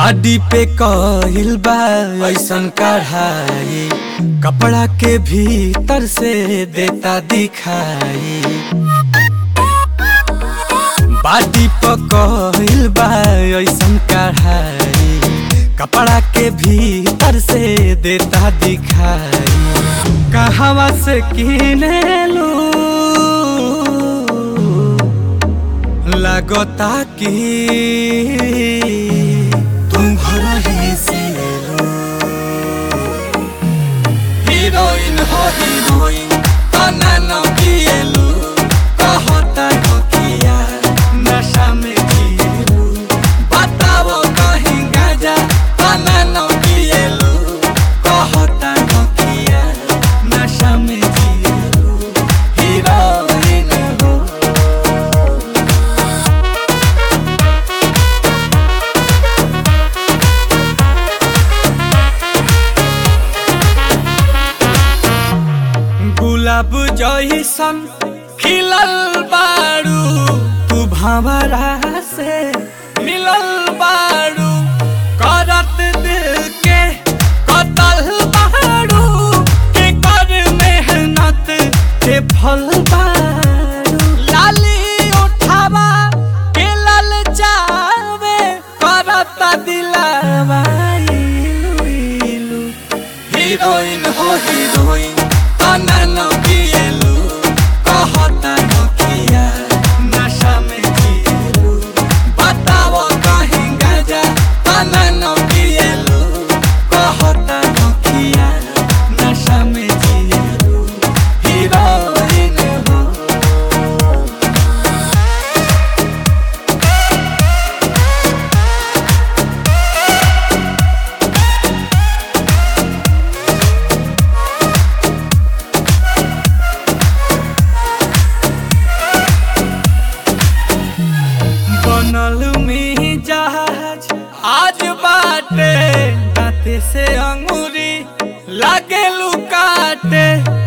बाडी पे कहिल बा ऐसन कढ़ाई कपड़ा के भीतर से देता दिखाई बाडी पे कहिल बा ऐसन कढ़ाई कपड़ा के भीतर से देता दिखाई कहवा से किने लू लगता कि तुम घर ही से लो हीरोइन हो हीरोइन तना न किएलु कहता नकिया नशा में किएलु बताओ कहीं गाजा तना न किएलु कहता नकिया नशा में किएलु हीरोइन हो गुलाब जैसन खिलल बारू तू भंवरा से मिलल बारू करत दिल के कतल बारू के कर मेहनत के फल बारू लाली उठावा के लल जावे करत दिलावा इलू इलू हीरोइन हो हीरोइन तना न किएलु कहता नकिया नशा में किएलु बताओ कहीं गाजा तना न किएलु कहता नकिया नशा में किएलु हीरोइन हो बनल में जहाज आज बाटे दाते से अंगूरी लागे लुकाटे